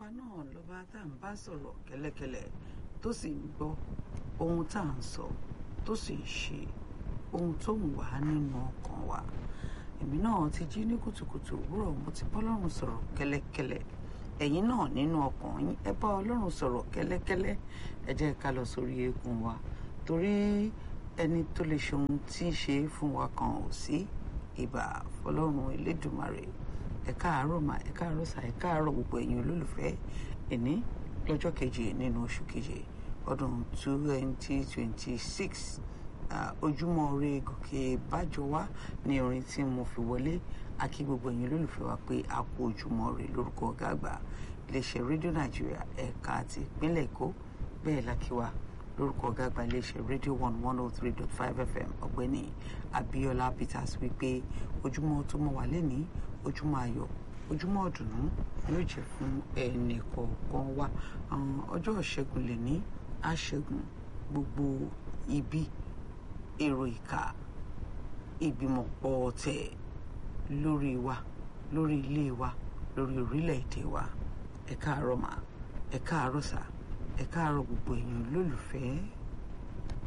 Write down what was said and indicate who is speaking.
Speaker 1: ọba náà lọ́ba tá à ń bá sọ̀rọ̀ kẹ́lẹ́kẹ́lẹ́ tó sì ń gbọ́ ohun tá à ń sọ tó sì ń ṣe ohun tó ń wà nínú ọkàn wa èmi náà ti jí ní kùtùkùtù òwúrọ̀ mo ti bá ọlọ́run sọ̀rọ̀ kẹ́lẹ́kẹ́lẹ́ ẹ̀yin náà nínú ọkàn yín ẹ bá ọlọ́run sọ̀rọ̀ kẹ́lẹ́kẹ́lẹ́ ẹ jẹ́ ká lọ sórí eékún wa torí ẹni tó lè ṣe ohun tí í ṣe fún wa kan ò sí ìbà fọlọ́run elédùmarè ẹ káàárọ̀ mà ẹ káàárọ̀ sà ẹ káàárọ̀ gbogbo ẹ̀yin olólùfẹ́ ẹni lọ́jọ́ keje nínú oṣù keje ọdún twenty twenty six ojúmọ́ ire gòkè bájọ wá ní orin tí mo fi wọlé akí gbogbo ẹ̀yin olólùfẹ́ wa pé a kú ojúmọ́ ire lórúkọ ọ̀gá àgbà iléeṣẹ́ rédíò nàìjíríà ẹ̀ka àti ìpínlẹ̀ èkó bẹ́ẹ̀ lákíwá lórúkọ ọ̀gá àgbà iléeṣẹ́ rédíò one one oh three dot five fm ọ̀gbẹ́ni abiola peters wípé ojúmọ́ tó mọ́ wà lẹ́ni ojúmọ́ ayọ̀ ojúmọ́ ọ̀dùnnú yóò jẹ́ fún ẹnì kọ̀ọ̀kan wa ọjọ́ ìṣẹ́gun lè ní àṣẹ́gun gbogbo ibi èrò ìkà ìgbìmọ̀pọ̀ ọ̀tẹ̀ lórí wa lórí ilé wa lórí orílẹ̀-èdè wa ẹ káàárọ̀ mà ẹ káàárọ̀ sà ẹ káàárọ̀ gbogbo èèyàn lólùfẹ́